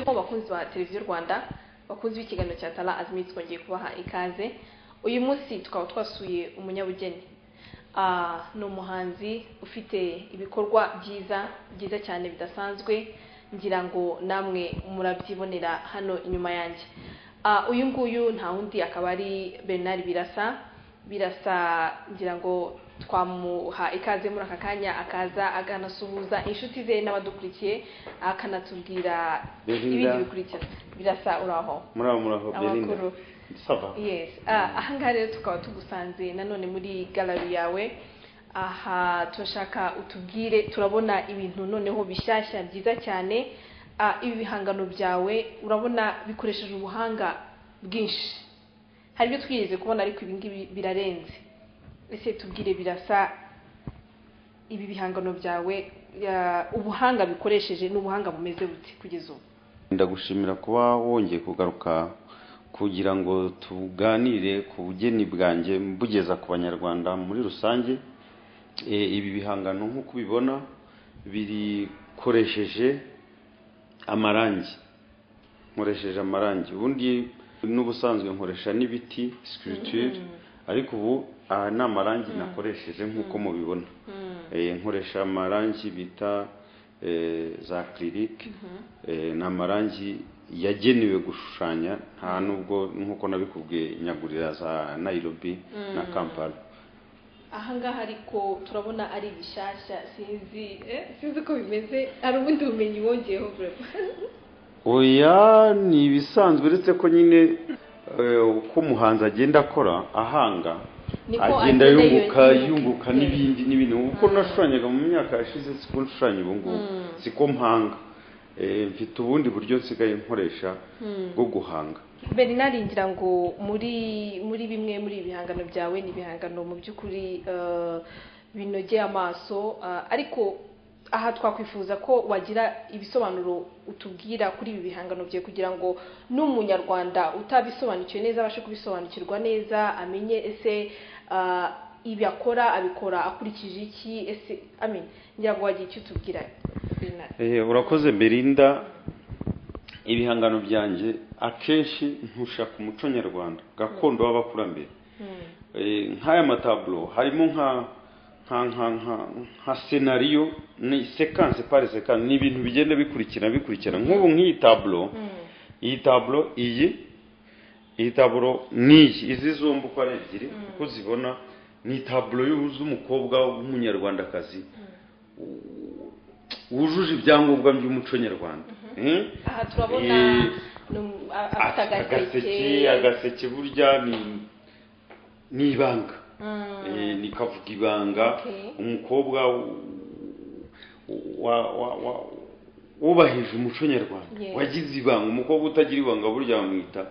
ko abakunzi ba televiziyo rwanda bakunzi b'ikiganiro cya tara azimitsi twongeye kubaha ikaze uyu munsi tukaba twasuye umunyabugeni Ah, ni umuhanzi ufite ibikorwa byiza byiza cyane bidasanzwe ngira ngo namwe murabyibonera hano inyuma yanjye Ah, uyu nguyu nta wundi akaba ari bernard birasa birasa ngira ngo twamuha ikaze muri aka kanya akaza akanasuhuza inshuti ze n'abadukurikiye akanatubwira Belinda. ibindi bikurikira birasa uraho muraho muraho belinda amakuru sava yes Ah, ahangaha rero tukaba tugusanze nanone muri gallery yawe aha turashaka utubwire turabona ibintu noneho bishyashya byiza cyane Ah, ibi bihangano byawe urabona bikoresheje ubuhanga bwinshi hari ibyo twigeze kubona ariko ibi ngibi birarenze ese tubwire birasa ibi bihangano byawe ah, ubuhanga bikoresheje n'ubuhanga bumeze bute kugeza ubu ndagushimira kuba wongeye kugaruka kugira ngo tuganire ku bugeni bwanjye mbugeza ku banyarwanda muri rusange E, ibi bihangano nk'uko ubibona bikoresheje amarangi nkoresheje amarangi ubundi n'ubusanzwe nkoresha n'ibiti sculpture ariko ubu aha ni amarangi nakoresheje nk'uko mubibona Eh, nkoresha amarangi bita eh, za acrylic Eh, ni amarangi yagenewe gushushanya nta nubwo nk'uko nabikubwiye nyagurira za nairobi na kampala ahangaha ariko turabona ari bishyashya sinzi eh, sinzi uko bimeze hari ubundi bumenyi wongeyeho burema oya ni ibisanzwe uretse ko nyine eh, uko umuhanzi agenda akora ahanga Niko agenda agenda yunguka yiyongera. yunguka n'ibindi n'ibindi kuko nashushanyaga mu myaka yashize siko nshushanya ubu ngubu siko mpanga Eh, mfite ubundi buryo nsigaye nkoresha bwo guhanga bernard ngira ngo muri muri bimwe muri ibi bihangano byawe ni ibihangano mu by'ukuri eh, binogeye amaso ah, ariko aha twakwifuza ko wagira ibisobanuro utubwira kuri ibi bihangano byawe kugira ngo n'umunyarwanda utabisobanukiwe neza abashe kubisobanukirwa neza amenye ese ah, ibi akora abikora akurikije iki ese amen ngira ngo wagira icyo utubwira bernard Eh, urakoze Belinda ibihangano byanjye akenshi ntusha ku muco nyarwanda gakondo w'abakurambere Eh, nk'aya mataburo harimo nka nka nka nka nka senariyo ni sekanse pari sekanse ni ibintu bigenda bikurikira bikurikira nk'ubu nk'iyi taburo iyi taburo iyi iyi taburo ni iyi izi zombi uko ari ebyiri uko zibona ni taburo z'umukobwa w'umunyarwandakazi wujuje ibyangombwa by'umuco nyarwanda Eh? aha turabona Eh, ni um- a- afite afite agaseke agaseke burya ni ni ibanga Eh, ni kavuga ibanga Okay. umukobwa w- wa- wa- wa- wubahije umuco nyarwanda Yes. wagize ibanga umukobwa utagira ibanga burya bamwita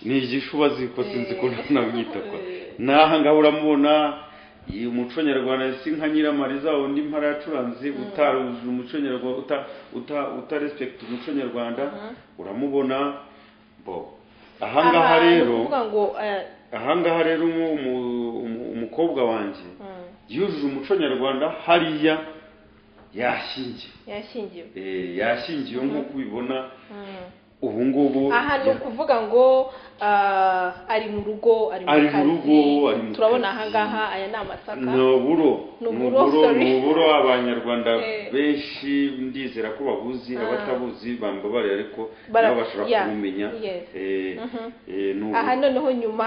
ni igishuba ziko sinzi ko namwita kwa naha ngaho uramubona iyi umuco nyarwanda si nka nyiramariza undi mpara yacuranze utarujuje umuco nyarwanda uta uta utarespekta umuco nyarwanda uramubona bo ahangaha ni rero ukuvuga ngo eh, ahangaha rero umu- umu- umu- umukobwa wanjye yujuje umuco nyarwanda hariya yashingiwe yashyingiwe Eh, yashingiwe nk'uko ubibona ubu ngubu aha ni ukuvuga ngo ah, ari mu rugo ari mu Ari mu kazi rugo, ari mu turabona kazi. ahangaha aya ni amasaka ni uburo Ni ni uburo, uburo sorry. ni uburo abanyarwanda Eh. benshi ndizera ko babuzi abatabuzi bambabarira ariko Bara- nabo bashobora yeah, kubumenya yes. Eh, eh, ni uburo. aha noneho nyuma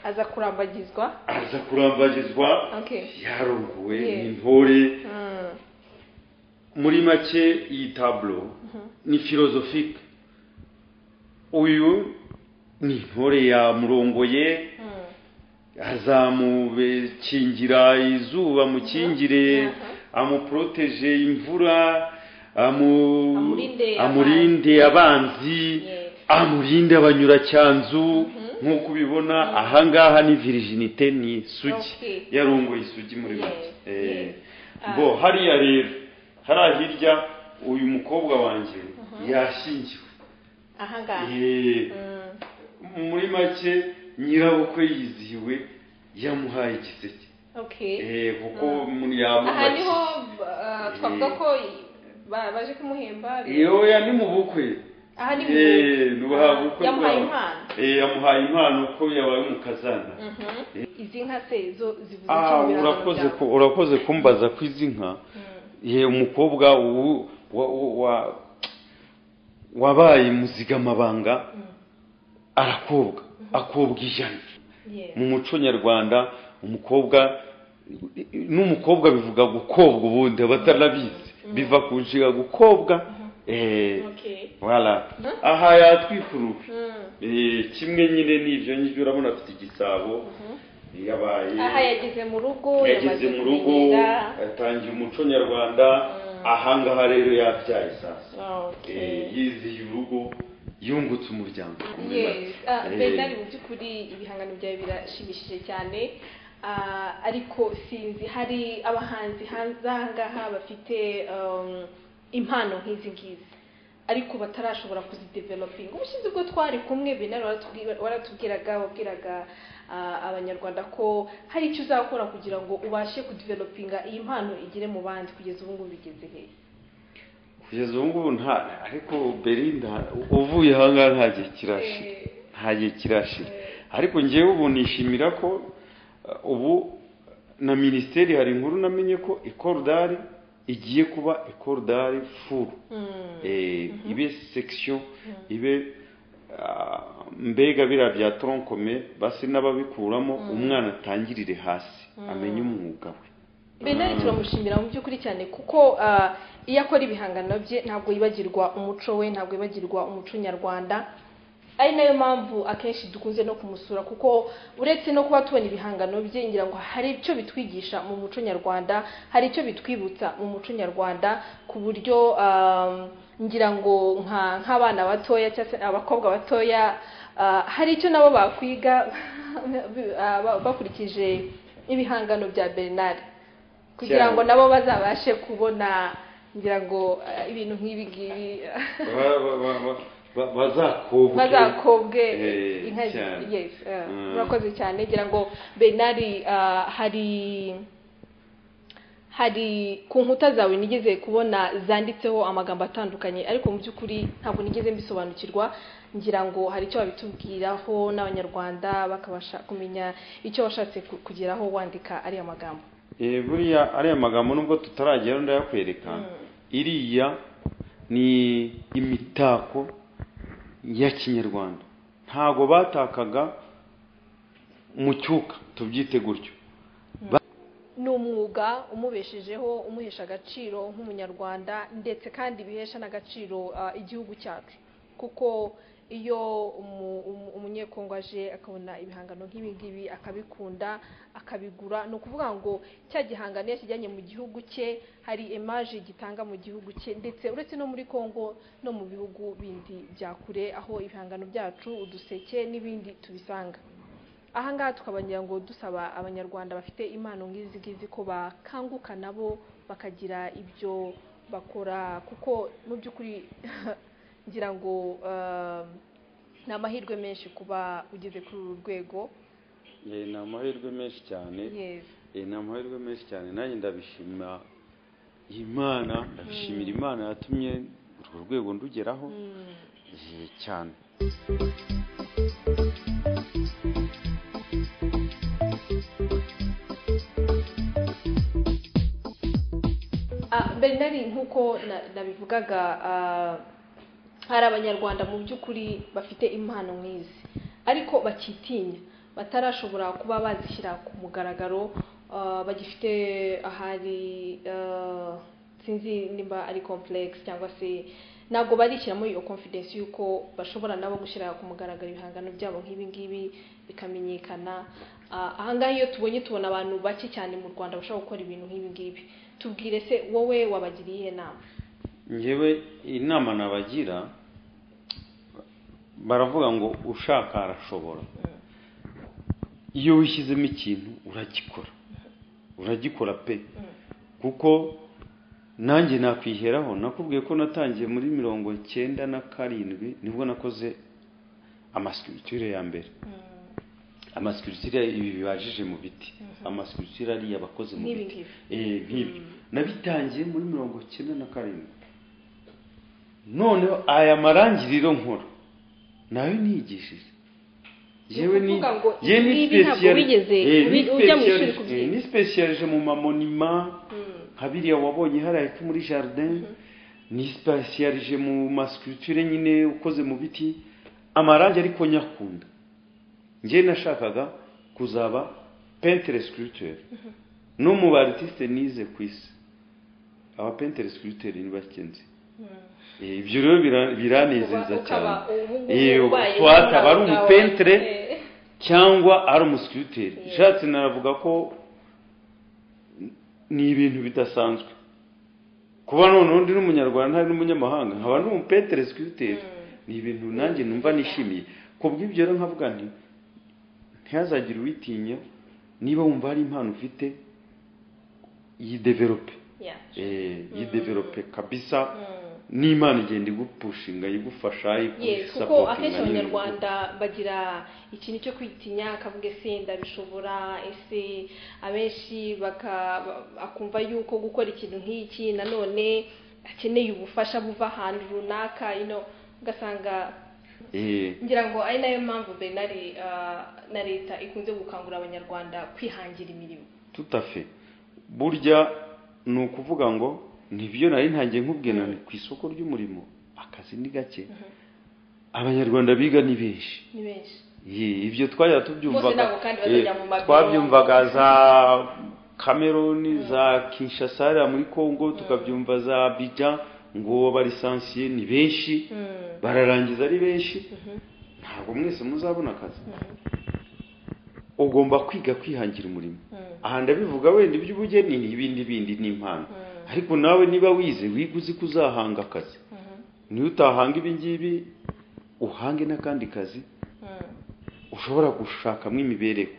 aza kurambagizwa aza kurambagizwa Okay. yarongowe Yeah. n'intore Mm. muri make iyi taburo ni filozofike uyu ni intore yamurongoye azamukingira izuba amukingire amuporoteje imvura amu- Amurinde amurinde abanzi Yes. amurinde abanyuracyanzu nk'uko ubibona ahangaha ni virijinite ni isugi Okay. yarongoye isugi muri make Yes, Eh, yes. bo hariya rero hariya hirya uyu mukobwa wanjye yashingiwe ahangaha Eh, Mm. muri make nyirabukwe yizihiwe yamuhaye igiseke okay Eh, kuko aha niho yamubakiye ah, twavuga ko ba- baje kumuhemba rero yewe ya ni mu bukwe aha ni mu Eh, nubaha bukwe yamuhaye bwawe. impano Eh, yamuhaye impano ko yabaye umukazana Mhm. izi nka se zo zivuze iki Ah, mu birango urakoze byawe? ku- urakoze kumbaza ku izi nka Mm. ye umukobwa ubu wa- wa- wa- wabaye muzigamabanga Mm. arakobwa akobwa ijana Yeah. mu muco nyarwanda umukobwa n'umukobwa bivuga gukobwa ubundi abatarabizi biva ku nshinga gukobwa eh, Okay. voilà Mhm. aha yatwika uruhu Mm. Eh, kimwe nyine n'ibyo nyibyo urabona afite igisabo Mhm. yabaye aha yageze mu rugo yageze mu rugo kumenyera. yatangiye umuco nyarwanda Mm. ahangaha rero yabyaye sasa Eh, Okay. yiziye urugo yungutse umuryango Yes. Ah, Eh, Bernard mu by'ukuri ibihangano byawe birashimishije cyane Ah, ariko sinzi hari abahanzi hanze aha ngaha bafite um, impano nk'izi ngizi ariko batarashobora kuzidevelopinga ubushize ubwo twari kumwe Bernard waratubwi- waratubwiraga wabwiraga ah, abanyarwanda ko hari icyo uzakora kugira ngo ubashe kudevelopinga iyi mpano igere mu bandi kugeza ubu ngubu bigeze hehe kugeza ubu ngubu nta ariko Belinda uvuye ahangaha nta gihe kirashira Eh, nta gihe kirashira eh, ariko ngewe ubu nishimira ko uh, ubu na minisiteri hari inkuru namenye ko ikorudari igiye kuba ikorudari furu mm, eh, ibe section mm, ibe ah, mbega biriya bya tronkome basi n'ababikuramo Mm. umwana atangirire hasi Mm. amenye umwuga we Bernard Mm. turamushimira mu by'ukuri cyane kuko ah, iyo akora ibihangano bye ntabwo yibagirwa umuco we ntabwo yibagirwa umuco nyarwanda ari nayo mpamvu akenshi dukunze no kumusura kuko uretse no kuba tubona ibihangano bye ngira ngo hari icyo bitwigisha mu muco nyarwanda hari icyo bitwibutsa mu muco nyarwanda ku buryo ah, ngira ngo nka- nk'abana batoya cyangwa se abakobwa batoya ah, hari icyo nabo bakwiga ah, ba- bakurikije ibihangano bya Bernard kugira Cyane. ngo nabo bazabashe kubona ngira ngo ah, ibintu nk'ibi ngibi Ba- ba- ba- ba- ba- bazakobwe bazakobwe Eh, inka zi- cyane. yes eh, Mm. murakoze cyane ngira ngo Bernard ah, hari hari ku nkuta zawe nigeze kubona zanditseho amagambo atandukanye ariko mu by'ukuri ntabwo nigeze mbisobanukirwa ngira ngo hari icyo babitubwiraho n'abanyarwanda bakabasha kumenya icyo washatse ku- kugeraho wandika ariya magambo Eh, buriya ariya magambo nubwo tutaragera ndayakwereka iriya ni imitako ya kinyarwanda ntago batakaga mu cyuka tubyite gutyo ni umwuga umubeshejeho umuhesha agaciro nk'umunyarwanda ndetse kandi bihesha n'agaciro ah, igihugu cyacu kuko iyo umu- umu- umunyekongo aje akabona ibihangano nk'ibi ngibi akabikunda akabigura ni ukuvuga ngo cya gihangano iyo akijyanye mu gihugu cye hari emaje gitanga mu gihugu cye ndetse uretse no muri kongo no mu bihugu bindi bya kure aho ibihangano byacu uduseke n'ibindi tubisanga aha ngaha tukaba ngira ngo dusaba abanyarwanda bafite impano nk'izi ngizi ko bakanguka nabo bakagira ibyo bakora kuko mu by'ukuri ngira ngo um, ni amahirwe menshi kuba ugeze kuri uru rwego Eh, ni amahirwe menshi cyane yes Eh, ni amahirwe menshi cyane nanjye ndabishima imana ndabishimira imana yatumye urwo rwego ndugeraho Mm. eh, cyane Ah, Bernard nk'uko na- nabivugaga ah, hari abanyarwanda mu by'ukuri bafite impano nk'izi ariko bakitinya batarashobora kuba bazishyira ku mugaragaro ah, bagifite ahari ah, sinzi nimba ari complex cyangwa se ntabwo barishyiramo iyo confidence y'uko bashobora nabo gushyira ku mugaragaro ibihangano byabo nk'ibi ngibi bikamenyekana Ah, aha ngaha iyo tubonye tubona abantu bake cyane mu rwanda bashobora gukora ibintu nk'ibi ngibi tubwire se wowe wabagiriye iyihe nama ngewe inama nabagira baravuga ngo ushaka arashobora iyo wishyizemo ikintu uragikora uragikora pe kuko nanjye nakwiheraho nakubwiye ko natangiye muri mirongo cyenda na karindwi nibwo nakoze amasikiritire ya mbere amasikiritire ibi bibajije mu biti amasikiritire ariya bakoze mu nk'ibi biti ngibi Eh, nk'ibi nabitangiye muri mirongo cyenda na karindwi noneho aya marangiriro nkora nayo niyigishije yewe ni ukuvuga ngo yewe ni ibi ntabwo speciali- wigeze eh, ni ubi- ujya mu ishuri speciali- kubyiga. eh, ni specialije mu mamonima nka biriya wabonye hariya hepfo muri jardin ni specialije mu masculpture nyine ukoze mu biti amarangi ariko nyakunda njye nashakaga kuzaba peintre sculpteur no mu baritiste nize ku isi aba peintre sculpteur ni bakenzi Eh, ibyo rero bira- biranezeza Uba- cyane ukaba ubu ngubu Eh, ubaye twataba ari umwangavu wawe. umupentre Eh. cyangwa ari umusikiriteri Yeah. nshatse naravuga ko ni ibintu bidasanzwe kuba none undi n'umunyarwanda hari n'umunyamahanga nkaba ndi umupetere sikiriteri ni ibintu nanjye numva nishimiye ku bw'ibyo rero nkavuga nti ntihazagire uwitinya niba wumva hari impano ufite yideverope Yeah. Eh, yideverope kabisa Mm. n'imana igenda igupushinga igufasha Yes, kuko akenshi abanyarwanda bagira ikintu cyo kwitinya akavuga ese ndabishobora ese abenshi baka- ba- akumva yuko gukora ikintu nk'iki nanone akeneye ubufasha buva ahantu runaka you know, ugasanga Eh, ngira ngo ari nayo mpamvu Bernard ah, na leta ikunze gukangurira abanyarwanda kwihangira imirimo tutafe burya ni ukuvuga ngo nibyo nari ntangiye nkubwiye nani ku isoko ry'umurimo akazi ni gake abanyarwanda biga ni benshi ni benshi Ye, ibyo twajya Bose tubyumvaga ntabwo kandi eh, bazajya mu mabiro. twabyumvaga za kameroni za kinshasa hariya muri kongo tukabyumva za abidjan ngo abalisansiye ni benshi bararangiza ari benshi ntabwo mwese muzabona akazi ugomba kwiga kwihangira umurimo aha ndabivuga wenda iby'ubugeni n'ibindi bindi n'impano ariko nawe niba wize wiga uzi ko uzahanga akazi niyo utahanga ibi ngibi uhange n'akandi kazi ushobora gushakamo imibereho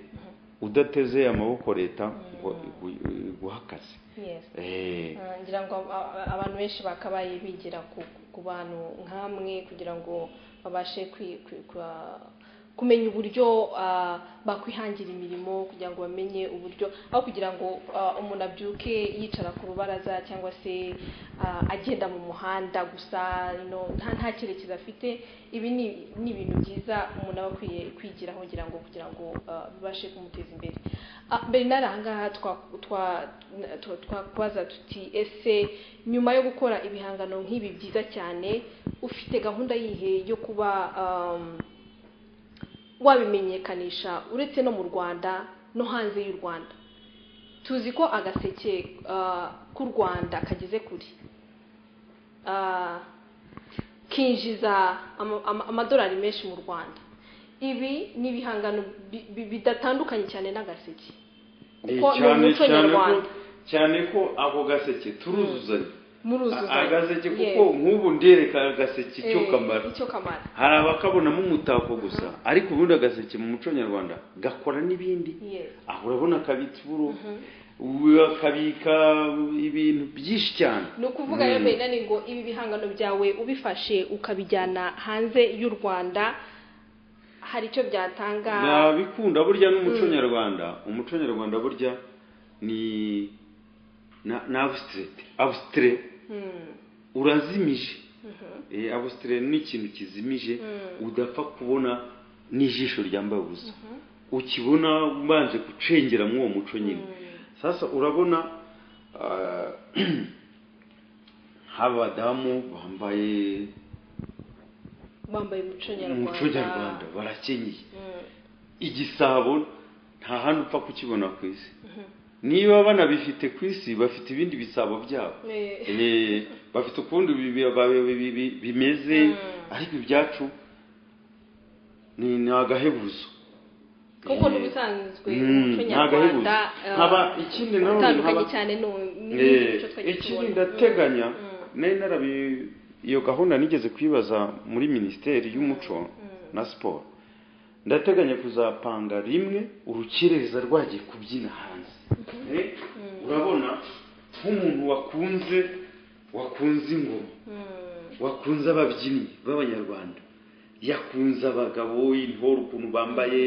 udateze amaboko leta ngo igu- iguhe akazi yes Eh, Ah, ngira ngo aba- aba- abantu benshi bakabaye bigira ku, ku bantu nk'amwe kugira ngo babashe kwi- kwi- kwa- kumenya uburyo ah, bakwihangira imirimo kugira ngo bamenye uburyo aho kugira ngo ah, umuntu abyuke yicara ku rubaraza cyangwa se ah, agenda mu muhanda gusa no, nta nta cyerekezo afite ibi ni ni ibintu byiza umuntu aba akwiye kwigiraho kugira ngo kugira ngo ah, bibashe kumuteza imbere Ah, Bernard ahangaha twa- twa- twa- twakubaza tuti ese nyuma yo gukora ibihangano nk'ibi byiza cyane ufite gahunda yihe yo kuba um, wabimenyekanisha uretse no mu rwanda no hanze y'u rwanda tuzi ko agaseke ah, k'u rwanda kageze kure Ah, kinjiza ama- ama- amadolari menshi mu rwanda ibi ni ibihangano bi- bi- bidatandukanye cyane n'agaseke eh, kuko ni cyane umuco cyane ko nyarwanda cyane ko ako gaseke turuzuzanya muruzuzanya agaseke Yes. kuko nk'ubu ndereka agaseke icyo Eh, kamara icyo kamara hari abakabonamo umutako gusa ariko ubundi agaseke mu muco nyarwanda gakora n'ibindi Yes. aha urabona akabitsa uburo we akabika ibintu byinshi cyane ni ukuvuga rero Bernard ngo ibi bihangano byawe ubifashe ukabijyana hanze y'u rwanda hari icyo byatanga nabikunda burya n'umuco nyarwanda umuco nyarwanda burya ni na- ni abustirete abusitire urazimije Eh, abusitire ni ikintu kizimije udapfa kubona n'ijisho ryambaye ubusa ukibona ubanje gucengera muri uwo muco nyine sasa urabona ah, nk'abadamu bambaye bambaye umuco umuco nyarwanda nyarwanda barakenyeye Mm. igisabo nta handi upfa kukibona ku isi niba banabifite ku isi bafite ibindi bisabo byabo Eh. Eh, bafite ukundi bi- bi- bi- bi- bi- bimeze ariko ibyacu ni ni agahebuzo kuko Eh, n'ubusanzwe Mm, umuco ni nyarwanda agahebuzo. eh, Nkaba ikindi na none utandukanye nkaba- cyane Eh, n'umuco twagiye ikindi tubona. ndateganya nari narabi iyo gahunda nigeze kwibaza muri minisiteri y'umuco na siporo ndateganya kuzapanga rimwe urukerereza rwagiye kubyina hanze Eh, urabona nk'umuntu wakunze wakunze ingoma wakunze ababyinnyi b'abanyarwanda yakunze abagabo intore ukuntu bambaye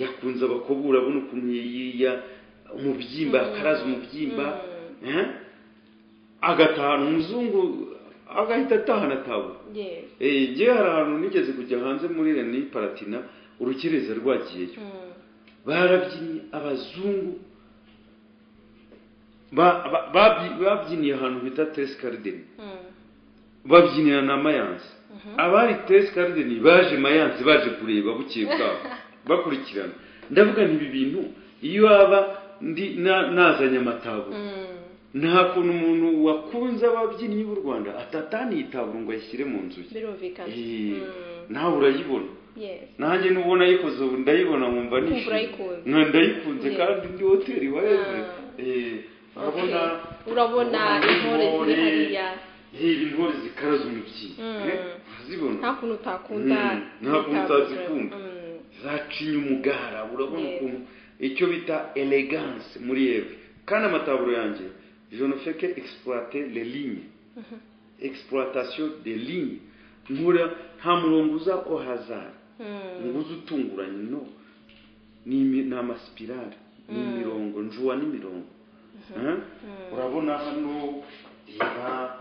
yakunze abakobwa urabona ukuntu yiya umubyimba akaraza umubyimba eh? agataha umuzungu agahita atahana taburo yewe ngewe hari ahantu nigeze kujya hanze muri reni paratina urukereza rwagiyeyo Mm. barabyinnye abazungu ba- ba- babyi- babyiniye ahantu bita teresi karideni Mm. babyinira na mayanse abari teresi karideni baje mayanse baje kureba bukeye bwabo bakurikirana ndavuga nti ibi bintu iyo waba ndi na- nazanye amataburo Mm. nta kuntu umuntu wakunze ababyinnyi b'u rwanda atataniye itaburo ngo ayishyire mu nzu ye birumvikana Eh, Mm. nawe urayibona yes nanjye nubona ayikoze ubu ndayibona nkumva Kumva nishimye urayikunze. Nka ndayikunze Yeah. kandi ndi hoteli waje Ah. urabona Okay. Urabona intore ziri hariya. Eh, intore zikaraza umubyinnyi Mm. Eh, urazibona nta kuntu utakunda Mm. Nta kuntu utazikunda. Mm. zacinye umugara urabona Yes. ukuntu icyo bita elegance muri yewe kandi amataburo yanjye je ne fais que exploiter les lignes exploitation des lignes nkura nta murongo uza au hasard Mm. umuguzi utunguranye no ni imi- ni amasipirari ni imirongo njuwa n'imirongo Eh? urabona hano reba